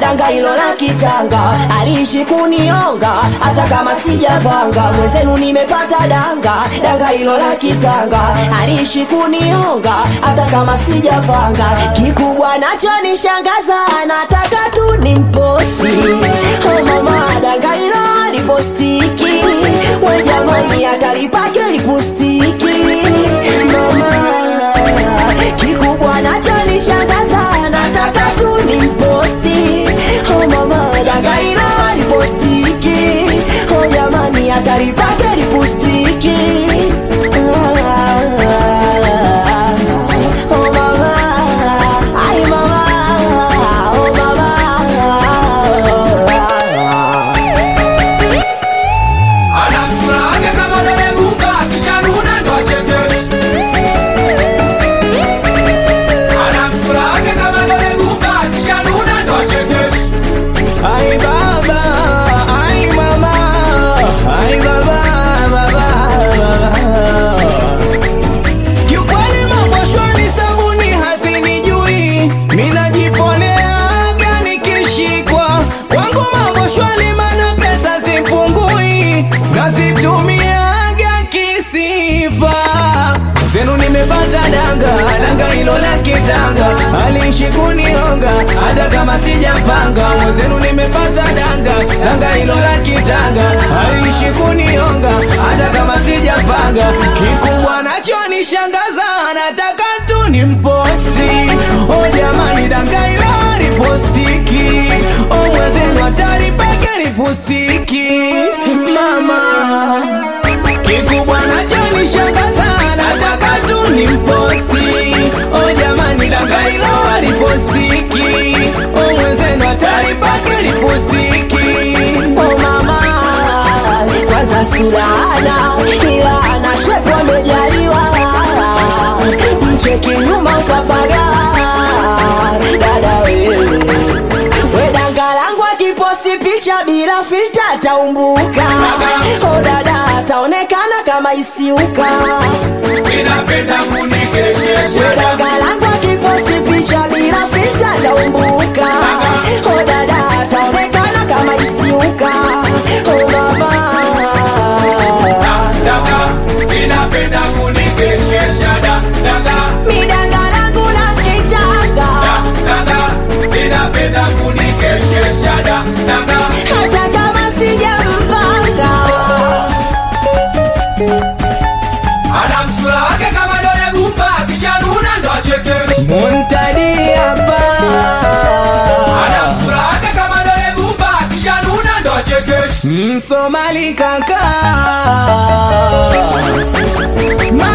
danga hilo la kitanga aliishi kunionga hata kama sijapanga mwenzenu nimepata danga danga hilo la kitanga aliishi kunionga hata kama sijapanga kikubwa nacho nishangaza nataka tu nimposti oh mama danga hilo alipostiki we jamani atalipake lipustiki mama kikubwa nacho nishangaza nataka tu nimposti oh mama danga hilo alipostiki oh jamani atalipake lipustiki oh mama ay mama oh mama Ana sura yake kama dole gumba kishanuna ndo acheke. Ana sura yake kama dole gumba kishanuna ndo acheke. Ay baba, ay mama, ay baba, baba, baba. Kiukweli mambo shwari, sabuni hazinijui, minajiponeaga nikishikwa. Kwangu mambo shwari, mana pesa zipungui, nazitumiaga kisifa zenu nimepata danga danga hilo la kitanga aliishi kunionga hata kama sijapanga mwenzenu nimepata danga danga hilo la kitanga aliishi kunionga hata kama sijapanga kikubwa nacho nishangaza nataka tu nimposti o jamani danga hilo ripostiki o mwenzenu hatari peke ripostiki mama kikubwa nacho nishangaza nataka tu nimposti o jamani danga hilo alipostiki o mwenzenu hatari pake lipostiki Oh mama, kwanza surana ila ana shepu amejaliwa, mcheki nyuma utapaga dada wewe we danga langu akiposti picha bila filta ataumbuka. Oh dada ataonekana kama isiuka. Ninapenda We kunikeshesha. danga langu akiposti picha bila filta ataumbuka. Oh dada ataonekana kama isiuka. Oh mama Dada, ninapenda kunikeshesha. Da, dada, midanga langu la kitanga da, dada, ninapenda kunikeshesha. Da, dada. hata kama sijampanga Ana msura wake kama dole gumba kishanuna ndo acheke. muntadi hapa Ana msura wake kama dole gumba kishanuna ndo acheke. msomali kaka